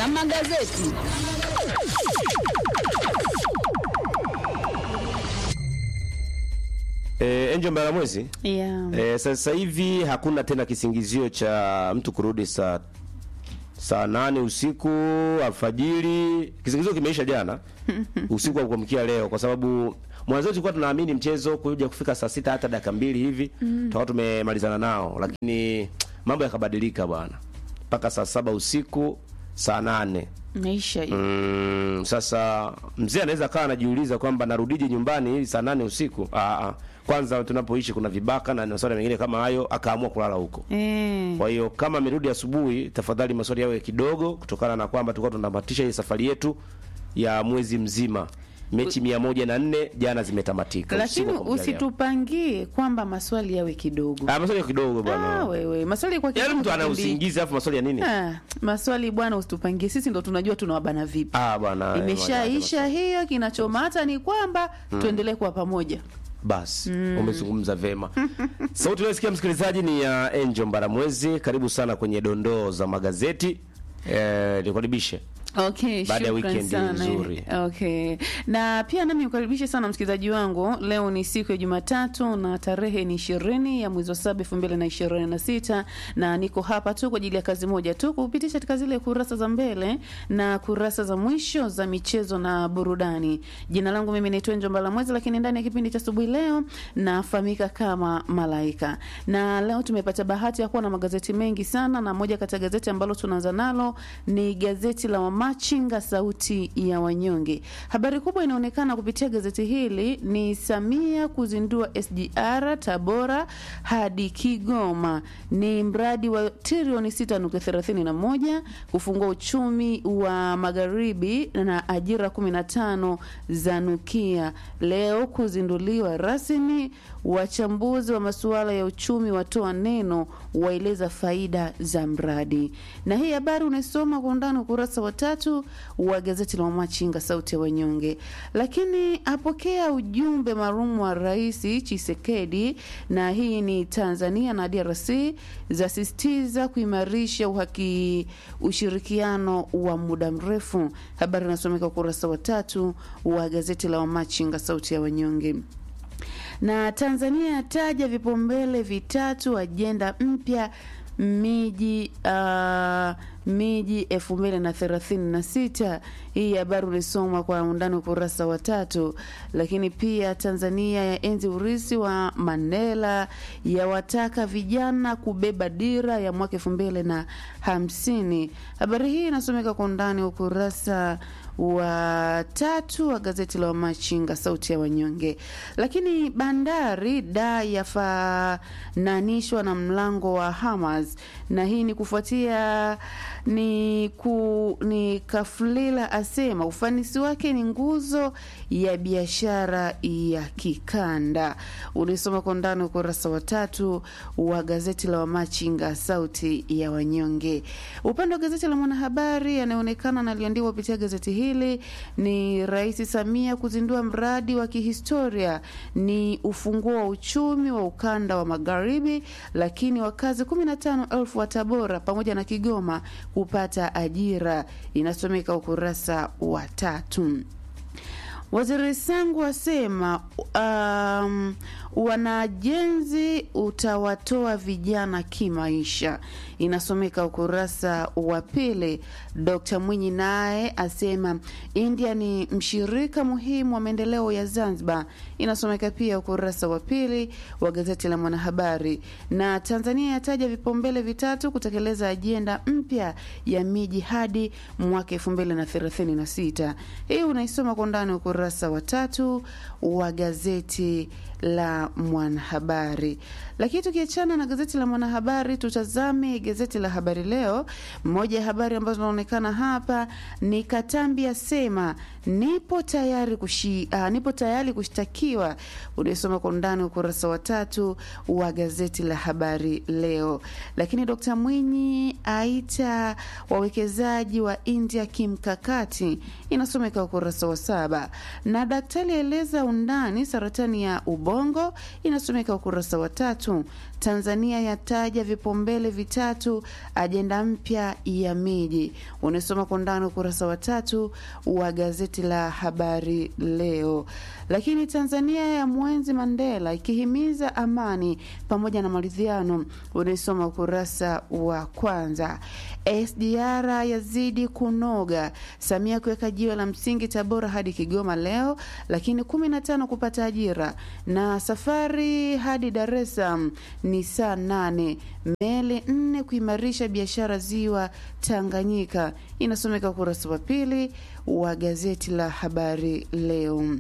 za magazeti. E, Angel Mbalamwezi Yeah. e, sasa hivi hakuna tena kisingizio cha mtu kurudi saa saa nane usiku alfajiri. Kisingizio kimeisha jana usiku wa kuamkia leo, kwa sababu mwanzo tulikuwa tunaamini mchezo kuja kufika saa sita hata dakika mbili hivi tutakuwa tumemalizana nao, lakini mambo yakabadilika bwana, mpaka saa saba usiku saa nane Maisha hiyo. Mm, sasa mzee anaweza kawa anajiuliza kwamba narudije nyumbani ili saa nane usiku. Aa, aa. kwanza tunapoishi kuna vibaka na masuala mengine kama hayo, akaamua kulala huko. Eh. Kwa hiyo kama amerudi asubuhi, tafadhali maswali yawe kidogo, kutokana na kwamba tulikuwa tunatamatisha hii safari yetu ya mwezi mzima. Mechi mia moja na nne jana zimetamatika. Lakini usiku wa kuamkia leo. usitupangie kwamba maswali yawe kidogo. Ah, maswali kidogo Ah, bwana. wewe maswali kwa Yaani kidogo mtu ana kipindi- usingizi afu maswali ya nini? Ah, maswali bwana, usitupangie sisi, ndo tunajua tunawabana vipi. Ah bwana. Imeshaisha hiyo, kinachomata ni kwamba tuendelee kuwa pamoja. Basi umezungumza vema. Sauti unayosikia msikilizaji ni ya Angel Mbaramwezi. Karibu sana kwenye dondoo za magazeti. Eh, nikaribishe. Okay, Baada ya shukran weekend sana. nzuri. Okay. Na pia nami ukaribishe sana msikilizaji wangu. Leo ni siku ya Jumatatu na tarehe ni ishirini ya mwezi wa saba elfu mbili na ishirini na sita na niko hapa tu kwa ajili ya kazi moja tu, kupitisha katika zile kurasa za mbele na kurasa za mwisho za michezo na burudani. Jina langu mimi naitwa Njomba la Mwezi, lakini ndani ya kipindi cha asubuhi leo nafahamika kama Malaika, na leo tumepata bahati ya kuwa na magazeti mengi sana, na moja kati ya gazeti ambalo tunaanza nalo ni gazeti la Wamachinga, sauti ya wanyonge. Habari kubwa inaonekana kupitia gazeti hili ni Samia kuzindua SGR Tabora hadi Kigoma, ni mradi wa trilioni 6.31 kufungua uchumi wa magharibi na ajira 15 za nukia leo kuzinduliwa rasmi. Wachambuzi wa masuala ya uchumi watoa neno, waeleza faida za mradi. Na hii habari unaisoma kwa undani ukurasa wa tatu wa gazeti la Wamachinga sauti ya wanyonge. Lakini apokea ujumbe maalum wa Rais Chisekedi, na hii ni Tanzania na DRC zasisitiza kuimarisha uhaki ushirikiano wa muda mrefu. Habari inasomeka ukurasa wa tatu wa gazeti la Wamachinga sauti ya wanyonge na Tanzania yataja vipaumbele vitatu ajenda mpya miji uh, miji elfu mbili na thelathini na sita. Hii habari ulisoma kwa undani ukurasa wa tatu. Lakini pia Tanzania ya enzi urisi wa Mandela, yawataka vijana kubeba dira ya mwaka elfu mbili na hamsini. Habari hii inasomeka kwa undani ukurasa wa tatu wa gazeti la Wamachinga sauti ya wanyonge. Lakini bandari da yafananishwa na mlango wa Hamas, na hii ni kufuatia ni, ku, ni Kafulila asema ufanisi wake ni nguzo ya biashara ya kikanda. Ulisoma kwa ndani ukurasa wa tatu wa gazeti la Wamachinga sauti ya wanyonge. Upande wa gazeti la Mwanahabari yanayoonekana na aliandikwa kupitia gazeti hili ni Rais Samia kuzindua mradi wa kihistoria ni ufunguo wa uchumi wa ukanda wa magharibi, lakini wakazi 15,000 wa Tabora pamoja na Kigoma kupata ajira, inasomeka ukurasa wa tatu. Waziri Sangu asema um, wanajenzi utawatoa vijana kimaisha, inasomeka ukurasa wa pili. Dr Mwinyi naye asema India ni mshirika muhimu wa maendeleo ya Zanzibar, inasomeka pia ukurasa wa pili wa gazeti la Mwanahabari. Na Tanzania yataja vipaumbele vitatu kutekeleza ajenda mpya ya miji hadi mwaka elfu mbili na thelathini na sita. Hii unaisoma kwa undani ukurasa wa tatu wa gazeti la Mwanahabari. Lakini tukiachana na gazeti la Mwanahabari, tutazame gazeti la Habari Leo. Moja ya habari ambazo zinaonekana hapa ni Katambi asema nipo tayari kushi, uh, nipo tayari kushtakiwa. Uliosoma kwa undani ukurasa wa tatu wa gazeti la Habari Leo. Lakini Dkt Mwinyi aita wawekezaji wa India kimkakati, inasomeka ukurasa wa saba na daktari aeleza undani saratani ya ubongo, inasomeka ukurasa wa tatu tatu, Tanzania yataja vipaumbele vitatu ajenda mpya ya miji. Unasoma kwa undani ukurasa wa tatu wa gazeti la Habari Leo. Lakini Tanzania ya mwenzi Mandela ikihimiza amani pamoja na maridhiano, unaisoma ukurasa wa kwanza. SDR yazidi kunoga, Samia kuweka jiwe la msingi Tabora hadi Kigoma leo, lakini kumi na tano kupata ajira na safari hadi Dar es Salaam ni saa nane. Meli nne kuimarisha biashara ziwa Tanganyika, inasomeka ukurasa wa pili wa gazeti la Habari Leo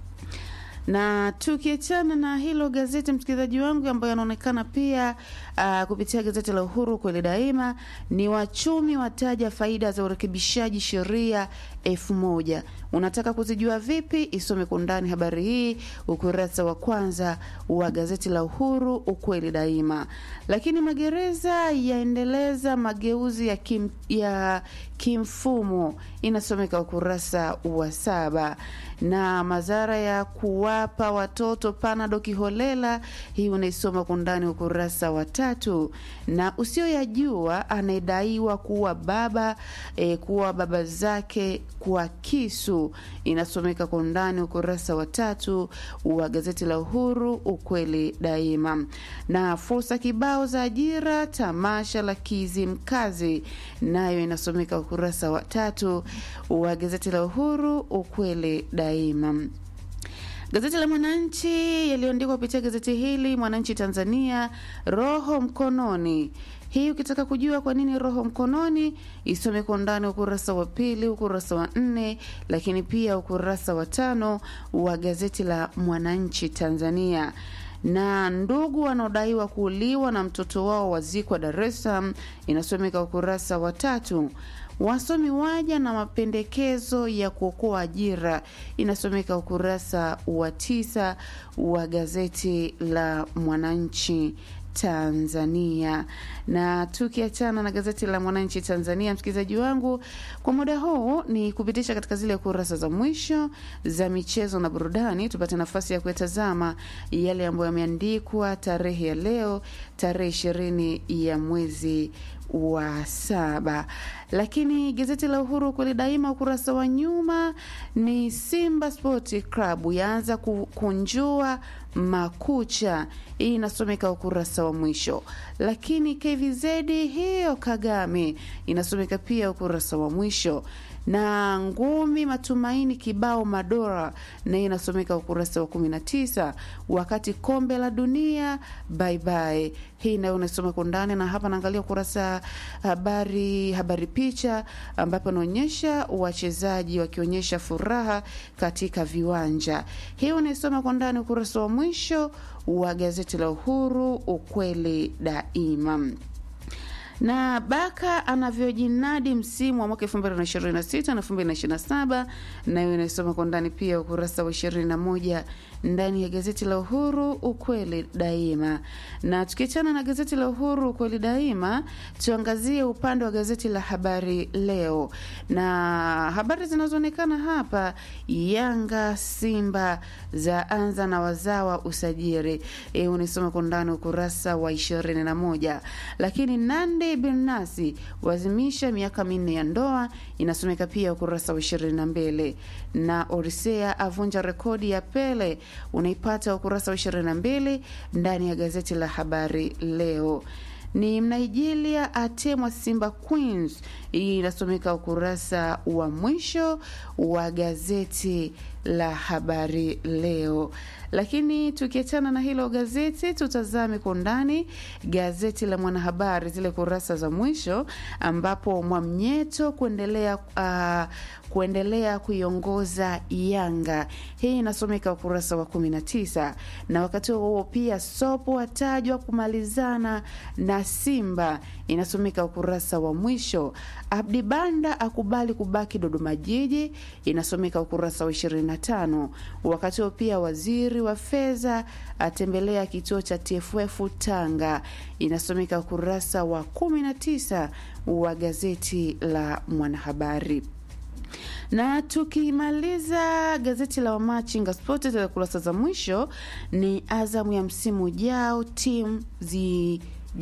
na tukiachana na hilo gazeti, msikilizaji wangu, ambayo yanaonekana pia uh, kupitia gazeti la Uhuru kweli daima, ni wachumi wataja faida za urekebishaji sheria elfu moja. Unataka kuzijua vipi? Isome kwa undani habari hii ukurasa wa kwanza wa gazeti la Uhuru ukweli daima. Lakini magereza yaendeleza mageuzi ya, kim, ya kimfumo inasomeka ukurasa wa saba na madhara ya kuwapa watoto panado kiholela, hii unaisoma kwa undani ukurasa wa tatu. Na usioyajua anayedaiwa kuwa baba e, kuwa baba zake kwa kisu, inasomeka kwa undani ukurasa wa tatu wa gazeti la Uhuru ukweli daima. Na fursa kibao za ajira tamasha la Kizimkazi, nayo inasomeka ukurasa wa tatu wa gazeti la Uhuru ukweli daima. Gazeti la Mwananchi yaliyoandikwa kupitia gazeti hili Mwananchi Tanzania, roho mkononi. Hii ukitaka kujua kwa nini roho mkononi, isome kwa undani ukurasa wa pili, ukurasa wa nne, lakini pia ukurasa wa tano wa gazeti la Mwananchi Tanzania na ndugu wanaodaiwa kuuliwa na mtoto wao wazikwa Dar es Salaam, inasomeka ukurasa wa tatu. Wasomi waja na mapendekezo ya kuokoa ajira, inasomeka ukurasa wa tisa wa gazeti la Mwananchi Tanzania. Na tukiachana na gazeti la Mwananchi Tanzania, msikilizaji wangu, kwa muda huu ni kupitisha katika zile kurasa za mwisho za michezo na burudani, tupate nafasi ya kuyatazama yale ambayo yameandikwa tarehe ya leo, tarehe ishirini ya mwezi wa saba. Lakini gazeti la Uhuru kweli daima, ukurasa wa nyuma ni Simba Sport Club yaanza kukunjua makucha, hii inasomeka ukurasa wa mwisho. Lakini KVZ hiyo Kagame inasomeka pia ukurasa wa mwisho na ngumi matumaini kibao madora na inasomeka ukurasa wa 19, wakati kombe la dunia bye bye, hii nayo unasoma kwa ndani. Na hapa naangalia ukurasa habari habari picha, ambapo naonyesha wachezaji wakionyesha furaha katika viwanja. Hii unaisoma kwa ndani ukurasa wa mwisho wa gazeti la Uhuru ukweli daima na Baka anavyojinadi msimu wa mwaka 2026 na 2027, nayo inasoma kwa ndani pia ukurasa wa 21 ndani ya gazeti la Uhuru ukweli daima. Na tukiachana na gazeti la Uhuru ukweli daima, tuangazie upande wa gazeti la Habari Leo, na habari zinazoonekana hapa, Yanga Simba za anza na wazawa usajiri, e, unisoma kwa ndani ukurasa wa 21, lakini Nandi Bernasi wazimisha miaka minne ya ndoa, inasomeka pia ukurasa wa 22, na Orisea avunja rekodi ya Pele unaipata ukurasa wa 22 ndani ya gazeti la Habari Leo. Ni Mnaijilia atemwa Simba Queens, hii inasomeka ukurasa wa mwisho wa gazeti la Habari Leo. Lakini tukiachana na hilo gazeti, tutazame kwa undani gazeti la Mwanahabari, zile kurasa za mwisho, ambapo Mwamnyeto kuendelea uh, kuendelea kuiongoza Yanga, hii inasomeka ukurasa wa 19, na wakati huo pia Sopo watajwa kumalizana na Simba, inasomeka ukurasa wa mwisho. Abdi Banda akubali kubaki Dodoma Jiji, inasomeka ukurasa wa 25. Wakati huo pia waziri wa fedha atembelea kituo cha TFF Tanga, inasomeka ukurasa wa 19 wa gazeti la Mwanahabari Na tukimaliza gazeti la Wamachinga Sport katika kurasa za mwisho ni Azamu ya msimu ujao, timu zi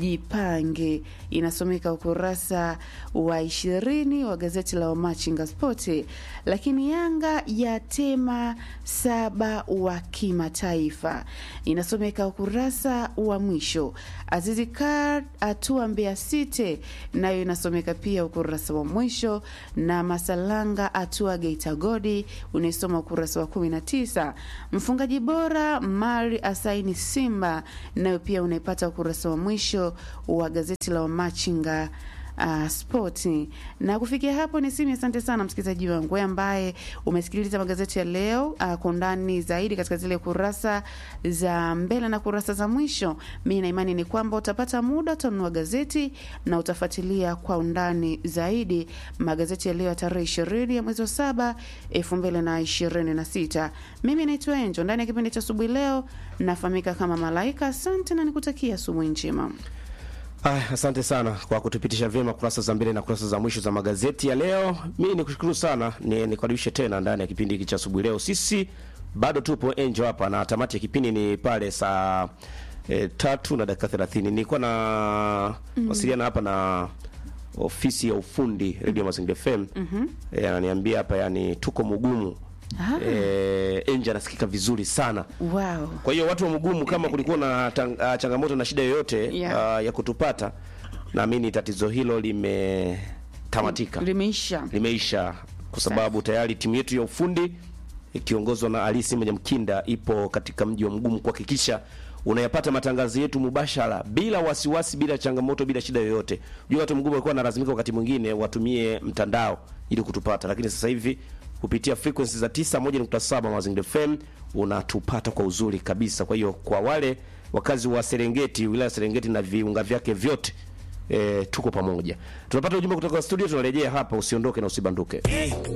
jipange inasomeka ukurasa wa ishirini wa gazeti la Wamachinga Spoti. Lakini Yanga yatema saba wa kimataifa inasomeka ukurasa wa mwisho. Azizi Kar atua Mbeya City nayo inasomeka pia ukurasa wa mwisho, na Masalanga atua Geita Godi unaisoma ukurasa wa 19. Mfungaji bora Mari asaini Simba nayo pia unaipata ukurasa wa mwisho wa gazeti la Wamachinga uh, spoti. Na kufikia hapo ni simu. Asante sana msikilizaji wangu wewe ambaye umesikiliza magazeti ya leo uh, kwa undani zaidi katika zile kurasa za mbele na kurasa za mwisho. Mi na imani ni kwamba utapata muda, utanunua gazeti na utafuatilia kwa undani zaidi magazeti ya leo ya tarehe ishirini ya mwezi wa saba elfu mbili na ishirini na sita. Mimi naitwa Enjo, ndani ya kipindi cha asubuhi leo nafahamika kama Malaika. Asante na nikutakia asubuhi njema. Ah, asante sana kwa kutupitisha vyema kurasa za mbele na kurasa za mwisho za magazeti ya leo. Mimi nikushukuru sana, ni nikaribishe tena ndani ya kipindi hiki cha asubuhi leo. Sisi bado tupo Angel hapa na tamati ya kipindi ni pale saa e, tatu na dakika 30. Nilikuwa na wasiliana hapa na ofisi ya ufundi Radio Mazingira FM. Mhm. E, ananiambia hapa yani tuko mgumu. Ah. E, Angel anasikika vizuri sana. Wow. Kwa hiyo watu wa Mgumu, kama kulikuwa na tang, uh, changamoto na shida yoyote Yeah. uh, ya kutupata, naamini tatizo hilo limetamatika, Limeisha. limeisha, kwa sababu tayari timu yetu ya ufundi ikiongozwa na Alisi Mwenye Mkinda ipo katika mji wa Mgumu kuhakikisha unayapata matangazo yetu mubashara bila wasiwasi, bila changamoto, bila shida yoyote. Unajua watu Mgumu walikuwa wanalazimika wakati mwingine watumie mtandao ili kutupata, lakini sasa hivi kupitia frequency za 91.7 Mazingira FM unatupata kwa uzuri kabisa. Kwa hiyo kwa wale wakazi wa Serengeti, wilaya ya Serengeti na viunga vyake vyote E, tuko pamoja. Tunapata ujumbe kutoka studio, tunarejea hapa. Usiondoke na usibanduke.